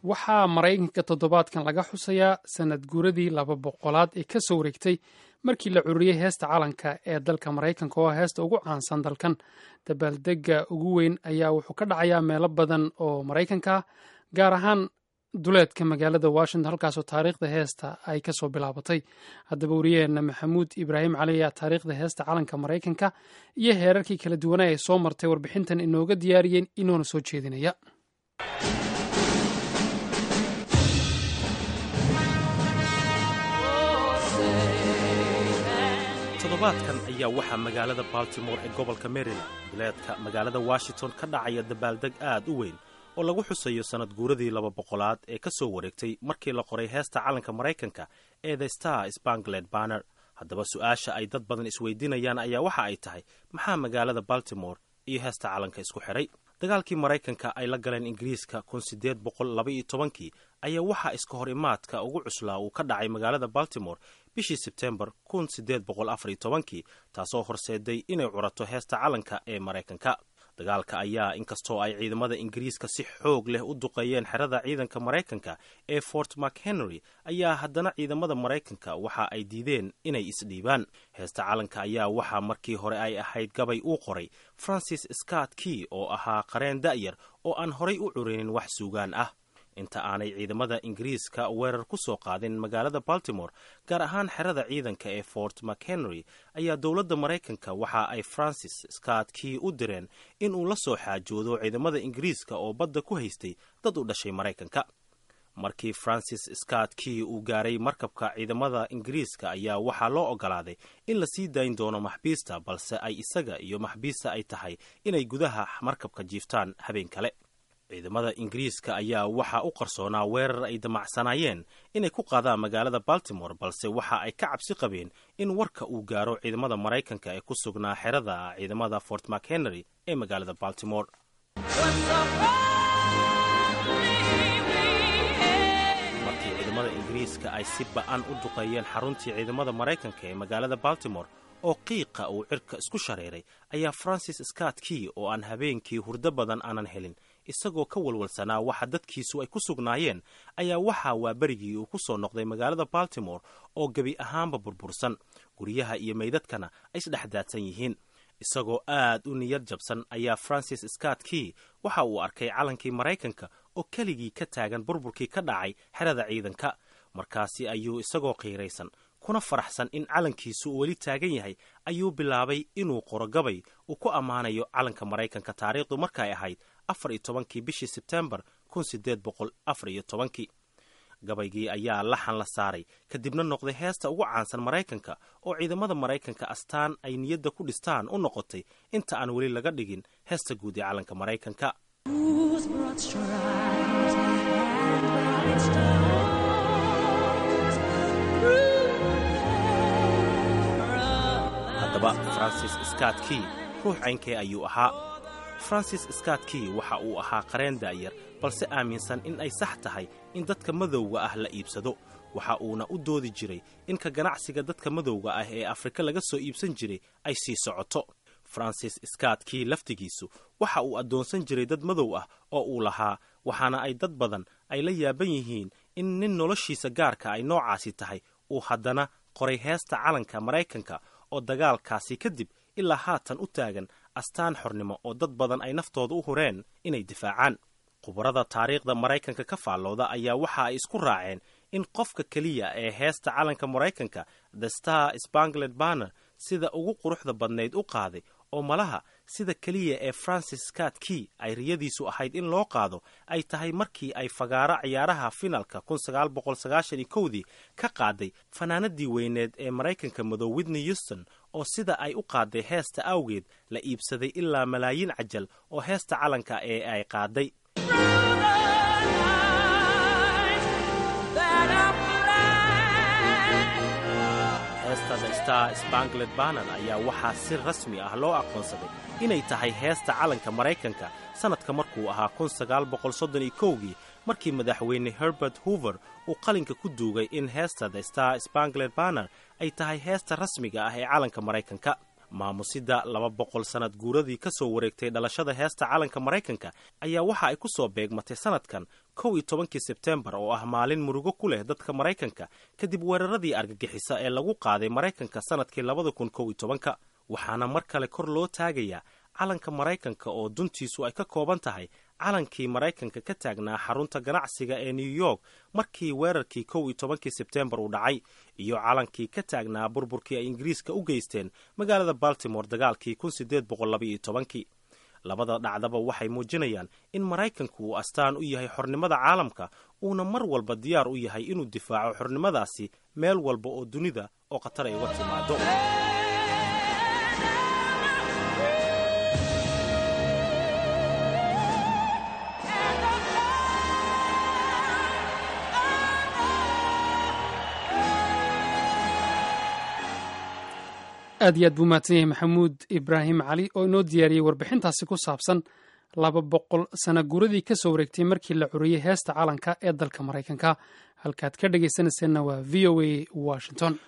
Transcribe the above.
waxaa maraykanka toddobaadkan laga xusayaa sanad guuradii laba boqolaad ee ka soo wareegtay markii la cururiyey heesta calanka ee dalka maraykanka oo heesta ugu caansan dalkan dabaaldega ugu weyn ayaa wuxuu ka dhacayaa meelo badan oo maraykanka ah gaar ahaan duleedka magaalada washington halkaasoo taariikhda heesta ay kasoo bilaabatay haddaba wariyaheenna maxamuud ibraahim cali ayaa taariikhda heesta calanka maraykanka iyo heerarkii kala duwanaa ee soo martay warbixintan inooga diyaariyeen inoona soo jeedinaya toddobaadkan ayaa waxaa magaalada baltimore ee gobolka maryland duleedka magaalada washington ka dhacaya dabaaldeg aad u weyn oo lagu xusayo sannad guuradii laba boqolaad ee ka soo wareegtay markii la qoray heesta calanka maraykanka ee the star spangled banner haddaba su-aasha ay dad badan isweydiinayaan ayaa waxa ay tahay maxaa magaalada baltimore iyo heesta calanka isku xidhay dagaalkii maraykanka ay la galeen ingiriiska kun sideed boqol laba iyo tobankii ayaa waxaa iska hor imaadka ugu cuslaa uu ka dhacay magaalada baltimore bishii sebtembar kun sideed boqol afar iyo tobankii taasoo horseeday inay curato heesta calanka ee maraykanka dagaalka ayaa inkastoo ay ciidamada ingiriiska si xoog leh u duqeeyeen xerada ciidanka maraykanka ee fort mchenry ayaa haddana ciidamada maraykanka waxa ay diideen inay isdhiibaan heesta calanka ayaa waxaa markii hore ay ahayd gabay uu qoray francis scott key oo ahaa qareen da'yar oo aan horay u curinin wax suugaan ah inta aanay ciidamada ingiriiska weerar ku soo qaadin magaalada baltimore gaar ahaan xerada ciidanka ee fort mchenry ayaa dowladda maraykanka waxa ay francis scott key u direen inuu la soo xaajoodo ciidamada ingiriiska oo badda ku haystay dad u dhashay maraykanka markii francis scott key uu gaaray markabka ciidamada ingiriiska ayaa waxaa loo ogolaaday in la sii dayn doono maxbiista balse ay isaga iyo maxbiista ay tahay inay gudaha markabka jiiftaan habeen kale ciidamada ingiriiska ayaa waxaa u qarsoonaa weerar ay damacsanaayeen inay ku qaadaan magaalada baltimore balse waxa ay ka cabsi qabeen in warka uu gaaro ciidamada maraykanka ee ku sugnaa xerada ciidamada fort mchenry ee magaalada baltimore markii ciidamada ingiriiska ay si ba'an u duqeeyeen xaruntii ciidamada maraykanka ee magaalada baltimore oo qiiqa uu cirka isku shareeray ayaa francis scott key oo aan habeenkii hurdo badan aanan helin isagoo ka walwalsanaa waxa dadkiisu ay ku sugnaayeen ayaa waxaa waa berigii uu ku soo noqday magaalada baltimore oo gebi ahaanba burbursan guryaha iyo meydadkana ay isdhexdaadsan yihiin isagoo aad u niyad jabsan ayaa francis scott key waxa uu arkay calankii maraykanka oo keligii ka taagan burburkii ka dhacay xerada ciidanka markaasi ayuu isagoo qiiraysan kuna faraxsan in calankiisu uu weli taagan yahay ayuu bilaabay inuu qoro gabay uu ku ammaanayo calanka maraykanka taariikhdu markaay ahayd afar iyo tobankii bishii sebtembar kun sideed boqol afar iyo tobankii gabaygii ayaa laxan la saaray kadibna noqday heesta ugu caansan maraykanka oo ciidamada maraykanka astaan ay niyadda ku dhistaan u noqotay inta aan weli laga dhigin heesta guud ee calanka maraykanka haddaba francis scott key ruux caynkee ayuu ahaa francis scott key waxa uu ahaa qareen da'yar balse aaminsan in ay sax tahay in dadka madowga ah la iibsado waxa uuna u doodi jiray in ka ganacsiga dadka madowga ah ee afrika laga soo iibsan jiray ay sii socoto francis scott key laftigiisu waxa uu addoonsan jiray dad madow ah oo uu lahaa waxaana ay dad badan ay la yaaban yihiin in nin noloshiisa gaarka ay noocaasi tahay uu haddana qoray heesta calanka maraykanka oo dagaalkaasi kadib ilaa haatan u taagan astaan xornimo oo dad badan ay naftooda u hureen inay difaacaan khubarada taariikhda maraykanka ka faallooda ayaa waxa ay isku raaceen in qofka keliya ee heesta calanka maraykanka the star spangled banner sida ugu quruxda badnayd u qaaday oo malaha sida keliya ee francis scott key ay riyadiisu ahayd in loo qaado ay tahay markii ay fagaaro ciyaaraha finalka dii ka qaaday fanaanadii weyneed ee maraykanka madow widney houston oo sida ay u qaaday heesta awgeed la iibsaday ilaa malaayiin cajal oo heesta calanka ee ay qaaday heesta the star spangled banner ayaa waxaa si rasmi ah loo aqoonsaday inay tahay heesta calanka maraykanka sannadka markuu ahaa kii markii madaxweyne herbert hoover uu qalinka ku duugay in heesta the star spangled banner ay tahay heesta rasmiga ah ee calanka maraykanka maamusida laba boqol sannad guuradii ka soo wareegtay dhalashada heesta calanka maraykanka ayaa waxa ay ku soo beegmatay sannadkan kow iyo tobankii sebtembar oo ah maalin murugo ku leh dadka maraykanka kadib weeraradii argagixisa ee lagu qaaday maraykanka sannadkii labada kun kow iyo tobanka waxaana mar kale kor loo taagayaa calanka maraykanka oo duntiisu ay ka kooban tahay calankii maraykanka ka taagnaa xarunta ganacsiga ee new york markii weerarkii kow iyo tobankii sebtembar uu dhacay iyo calankii ka taagnaa burburkii ay ingiriiska u geysteen magaalada baltimore dagaalkii kun sideed boqol labaiyo tobankii labada dhacdaba waxay muujinayaan in maraykanku uu astaan u yahay xornimada caalamka uuna mar walba diyaar u yahay inuu difaaco xornimadaasi meel walba oo dunida oo khatar ay uga timaado aad iyo aad buu mahadsan yahay maxamuud ibraahim cali oo inoo diyaariyey warbixintaasi ku saabsan laba boqol sana guuradii ka soo wareegtay markii la curiyey heesta calanka ee dalka maraykanka halkaad ka dhegaysanayseena waa v o a washington